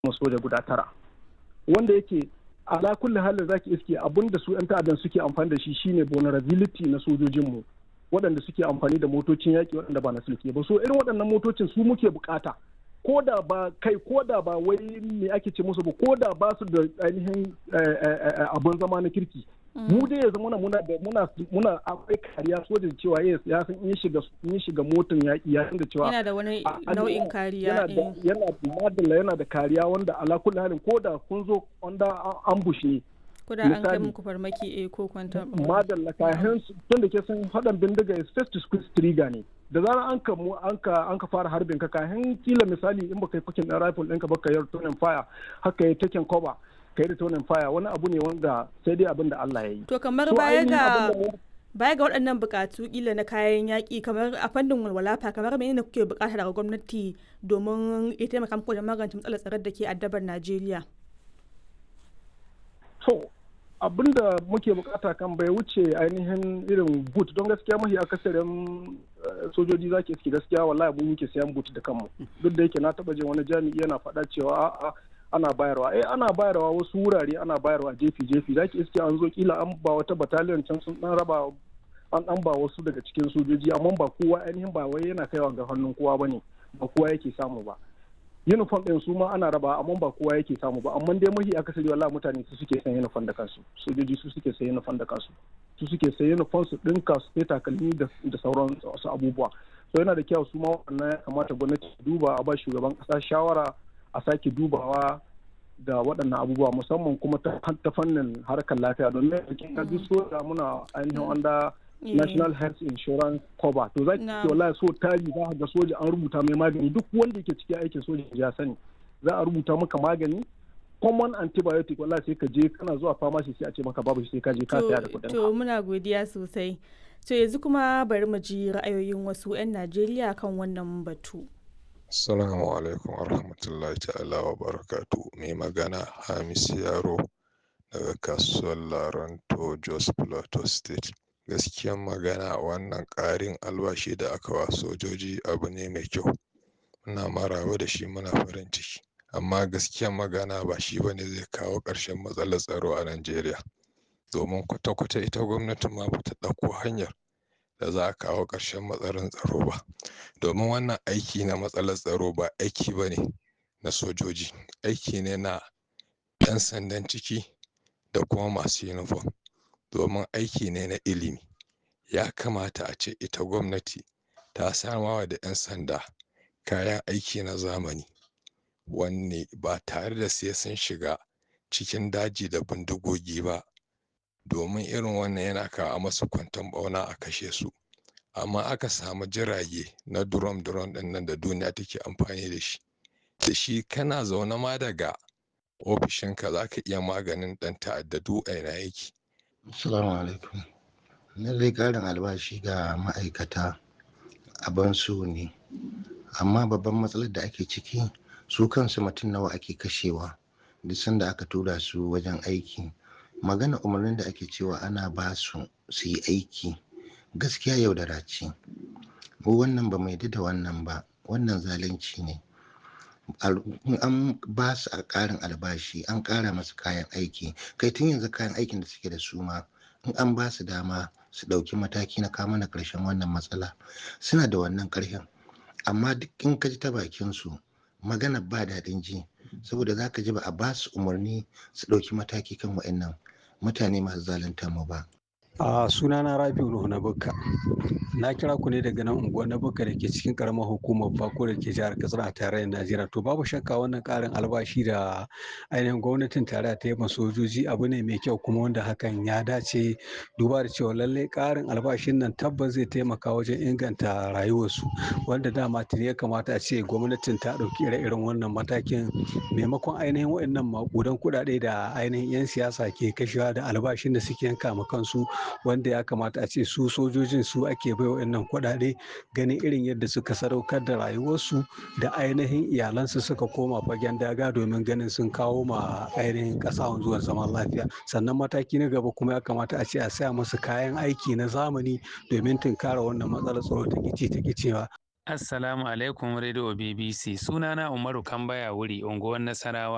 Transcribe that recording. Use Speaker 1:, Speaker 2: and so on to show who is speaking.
Speaker 1: soja guda tara wanda yake ala kulli halin zaki iske abun da su 'yan ta'addan suke amfani da shi shine vulnerability na sojojinmu waɗanda suke amfani da motocin yaƙi waɗanda ba na sulke ba so irin waɗannan motocin su muke bukata ko da ba kai ko da ba wai me ake ce musu ba ko da ba su da ainihin abun zama na kirki mu dai ya zama muna da muna muna akwai kariya sojin cewa yes ya san in shiga in shiga motan yaƙi ya san da cewa
Speaker 2: yana da wani nau'in kariya
Speaker 1: yana da yana da madalla yana da kariya wanda ala kulli halin ko da kun zo wanda ambush ne
Speaker 2: ko da an kai muku farmaki eh ko kwanta
Speaker 1: madalla kayan tun da ke san hadan bindiga is first to squeeze trigger ne da zarar an ka an ka an ka fara harbin ka kayan kila misali in baka yi fakin ɗin rifle ɗinka baka yi tonin fire haka yi taken cover kai da tonin fire wani abu ne wanda sai dai abin da Allah ya yi.
Speaker 2: To kamar baya ga baya ga waɗannan buƙatu kila na kayan yaƙi kamar a fannin walwala fa kamar menene kuke buƙata daga gwamnati domin ya taimaka muku da magance matsalar tsaron da ke addabar Najeriya?
Speaker 1: To abin da muke bukata kan bai wuce ainihin irin boot don gaskiya mahi akasarin sojoji za ke gaskiya wallahi mun muke sayan boot da kanmu duk da yake na taba jin wani jami'i yana faɗa cewa a'a ana bayarwa eh ana bayarwa wasu wurare ana bayarwa jefi jefi zaki iske an zo kila an ba wata battalion can sun dan raba an dan ba wasu daga cikin sojoji amma ba kowa ainihin ba wai yana kaiwa ga hannun kowa bane ba kowa yake samu ba uniform din su ma ana raba amma ba kowa yake samu ba amma dai mahi akasari wallahi mutane su suke sayan uniform da kansu sojoji su suke sayan uniform da kansu su suke sayan uniform su dinka su sai takalmi da sauran wasu abubuwa so yana da kyau su ma wannan ya kamata gwamnati duba a ba shugaban kasa shawara a sake dubawa da waɗannan abubuwa musamman kuma ta fannin harkar lafiya domin yankin ka duk soja muna ainihin wanda national health insurance cover to za ki wallahi so tari za ga soja an rubuta mai magani duk wanda yake cikin aikin soja ya sani za a rubuta maka magani common antibiotic wallahi sai ka je kana zuwa pharmacy sai a ce maka babu sai ka je ka saya da kuɗin
Speaker 2: to muna godiya sosai to yanzu kuma bari mu ji ra'ayoyin wasu 'yan Najeriya kan wannan batu
Speaker 3: Assalamu alaikum warahmatullahi ta'ala wa barakatu mai magana Hamis Yaro daga kasuwar Laranto Jos Plateau State. Gaskiyan magana wannan ƙarin albashi da aka wa sojoji abu ne mai kyau. Muna maraba da shi muna farin ciki. Amma gaskiyan magana ba shi ba ne zai kawo ƙarshen matsalar tsaro a Najeriya. Domin kwata-kwata ita gwamnatin ma bata ɗauko hanyar da za a kawo ƙarshen matsalar tsaro ba domin wannan aiki na matsalar tsaro ba aiki ba ne na sojoji aiki ne na 'yan sandan ciki da kuma masu yunifom domin aiki ne na ilimi ya kamata a ce ita gwamnati ta samawa da 'yan sanda kayan aiki na zamani wanne ba tare da sai sun shiga cikin daji da bindigogi ba domin irin wannan yana kawo masu kwanton bauna a kashe su amma aka samu jirage na durom durom din nan da duniya take amfani da shi da shi kana zaune ma daga ofishinka za ka iya maganin ɗan ta'adda a ina yake
Speaker 4: assalamu alaikum na dai ƙarin albashi ga ma'aikata abin su ne amma babban matsalar da ake ciki su kansu mutum nawa ake kashewa duk sanda aka tura su wajen aiki magana umarnin da ake cewa ana ba su su yi aiki gaskiya yaudara ce mu wannan ba mai da wannan ba wannan zalunci ne an ba su a ƙarin albashi an ƙara masu kayan aiki kai tun yanzu kayan aikin da suke da su ma in an ba su dama su ɗauki mataki na kama na ƙarshen wannan matsala suna da wannan ƙarfin amma duk in ka ji ta bakin su magana ba daɗin ji saboda za ka ji ba a ba su umarni su ɗauki mataki kan wa'annan mutane masu zalunta mu ba.
Speaker 5: a sunana rabiu nuhu na bukka na kira ku ne daga nan unguwar na bukka da ke cikin karamar hukumar bako da ke jihar katsina a tarayyar najeriya to babu shakka wannan karin albashi da ainihin gwamnatin tarayya ta yi ma sojoji abu ne mai kyau kuma wanda hakan ya dace duba da cewa lallai karin albashin nan tabbas zai taimaka wajen inganta rayuwarsu wanda dama tuni ya kamata a ce gwamnatin ta ɗauki ire-iren wannan matakin maimakon ainihin waɗannan maƙudan kuɗaɗe da ainihin 'yan siyasa ke kashewa da albashin da suke yanka ma kansu wanda ya kamata a ce su sojojin su ake bai wa'annan kuɗaɗe ganin irin yadda suka sadaukar da rayuwarsu da ainihin iyalansu suka koma fagen daga domin ganin sun kawo ma ainihin ƙasa zuwan zaman lafiya sannan mataki na gaba kuma ya kamata a ce a saya musu kayan aiki na zamani domin tunkara wannan matsalar tsaro ta kici ta kicewa
Speaker 6: Assalamu alaikum Radio BBC sunana Umaru Kambaya wuri unguwar Nasarawa